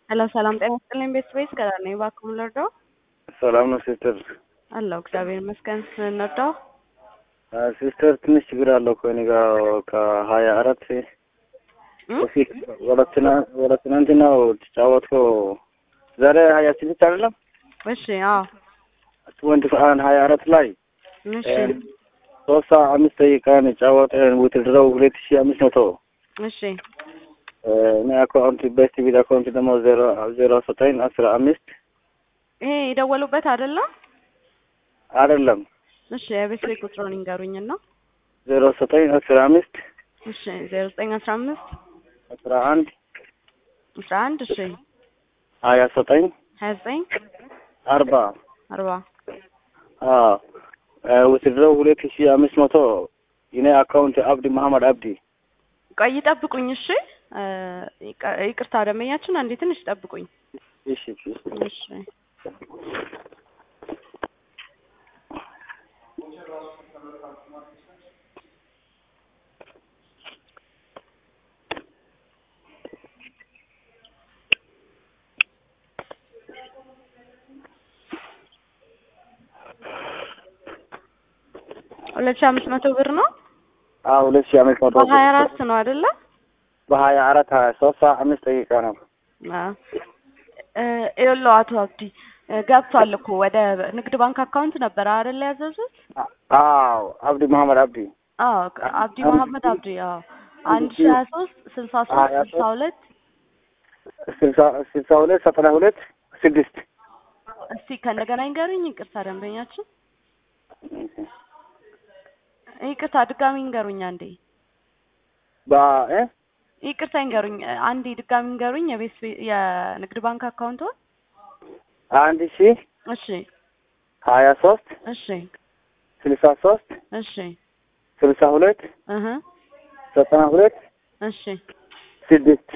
ሄሎ ሰላም ጤና ይስጥልኝ ቤተሰቤት ከዳር ነኝ እባክዎ የምንረዳው ሰላም ነው ሲስተር። አለሁ እግዚአብሔር ይመስገን እንርዳው ሲስተር ትንሽ ችግር አለው ከእኔ ጋር ከሀያ አራት በፊት ወለትና ወለትናንትናው ተጫወትከው ዛሬ ሀያ ስድስት አይደለም እሺ አዎ ትወንቲ አንድ ሀያ አራት ላይ እሺ ሶስት ሰዓት አምስት ደቂቃን ጫወተ ውትድረው ሁለት ሺ አምስት መቶ እሺ እኔ አካውንት ቤስት ቢድ አካውንት ደግሞ ዜሮ ዜሮ ዘጠኝ አስራ አምስት ይሄ የደወሉበት አይደለም አይደለም እሺ የቤተሰቤ ቁጥሩን ይንገሩኝና ዜሮ ዘጠኝ አስራ አምስት እሺ ዜሮ ዘጠኝ አስራ አምስት አስራ አንድ አስራ አንድ እሺ ሀያ ዘጠኝ ሀያ ዘጠኝ አርባ አርባ ውትድረው ሁለት ሺ አምስት መቶ የኔ አካውንት አብዲ መሀመድ አብዲ ቆይ ይጠብቁኝ እሺ ይቅ- ይቅርታ ደንበኛችን አንዴ ትንሽ ይጠብቁኝ እሺ እሺ እሺ ሁለት ሺ አምስት መቶ ብር ነው አዎ ሁለት ሺ አምስት መቶ በሀያ አራት ነው አይደለ በሀያ አራት ሀያ ሶስት ሰዓት አምስት ደቂቃ ነው ይኸውልህ አቶ አብዲ እ ገብቷል እኮ ወደ ንግድ ባንክ አካውንት ነበረ አይደለ ያዘዙት አዎ አብዲ መሀመድ አብዲ አዎ አብዲ መሀመድ አብዲ አዎ አንድ ሺ ሀያ ሶስት ስልሳ ሶስት ሀያ ስልሳ ሁለት ስልሳ ስልሳ ሁለት ዘጠና ሁለት ስድስት እስቲ ከእንደገና ይንገሩኝ ይቅርታ ደንበኛችን ይቅርታ ድጋሚ ይንገሩኝ አንዴ በ ይቅርታ ይንገሩኝ አንዴ ድጋሚ ይንገሩኝ የቤት ቤ- የንግድ ባንክ አካውንቶን አንድ ሺ እሺ ሀያ ሶስት እሺ ስልሳ ሶስት እሺ ስልሳ ሁለት እህ ዘጠና ሁለት እሺ ስድስት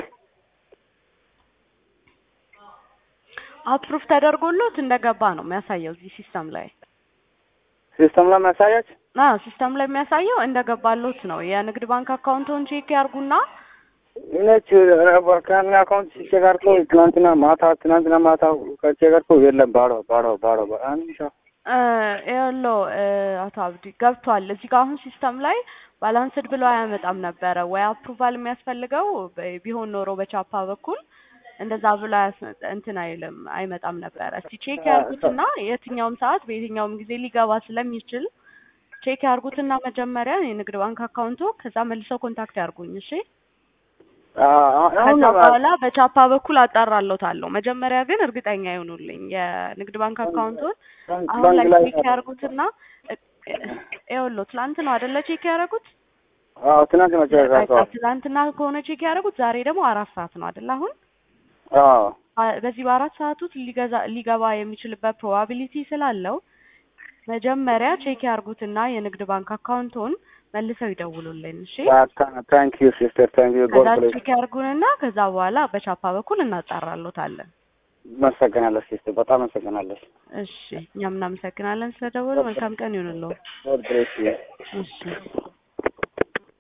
አፕሩፍ ተደርጎሎት እንደገባ ነው የሚያሳየው እዚህ ሲስተም ላይ ሲስተም ላይ ማሳያች አዎ ሲስተም ላይ የሚያሳየው እንደገባሎት ነው የንግድ ባንክ አካውንቶን ቼክ ያርጉና ነች ከኔ አካውንት ሲቸጋርኮ ትናንትና ማታ ትናንትና ማታ ከቸጋርኮ የለም ባዶ ባዶ ባዶ አንድ ሻ እ ይኸውልዎ እ አቶ አብዲ ገብቷል እዚህ ጋር አሁን ሲስተም ላይ ባላንስድ ብሎ አያመጣም ነበረ ወይ አፕሩቫል የሚያስፈልገው በ- ቢሆን ኖሮ በቻፓ በኩል እንደዛ ብሎ አያስ- እንትን አይልም አይመጣም ነበረ እስቲ ቼክ ያርጉትና የትኛውም ሰዓት በየትኛውም ጊዜ ሊገባ ስለሚችል ቼክ ያርጉትና መጀመሪያ የንግድ ባንክ አካውንቶ ከዛ መልሰው ኮንታክት ያርጉኝ እሺ አሁን ከዛ በኋላ በቻፓ በኩል አጣራለታለሁ መጀመሪያ ግን እርግጠኛ ይሆኑልኝ የንግድ ባንክ አካውንቶን አሁን ላይ ቼክ ያርጉትና እ- እ- ይኸውልዎ ትላንት ነው አይደለ ቼክ ያደረጉት አዎ ትናንት ነው ቸጋርኮ በቃ ትላንትና ከሆነ ቼክ ያደረጉት ዛሬ ደግሞ አራት ሰዓት ነው አይደለ አሁን አዎ አ- በዚህ በአራት ሰዓት ውስጥ ሊገዛ ሊገባ የሚችልበት ፕሮባቢሊቲ ስላለው መጀመሪያ ቼክ ያርጉትና የንግድ ባንክ አካውንቶን መልሰው ይደውሉልን እሺ ታንክ ዩ ሲስተር ታንክ ዩ ጎድ ከዛ ብሌስ ቼክ ያርጉንና ከዛ በኋላ በቻፓ በኩል እናጣራሎታለን መሰገናለሁ ሲስተር በጣም መሰገናለሁ እሺ እኛም እናመሰግናለን ስለደወሉ መልካም ቀን ይሁንልዎ ጎድ ብሌስ ዩ እሺ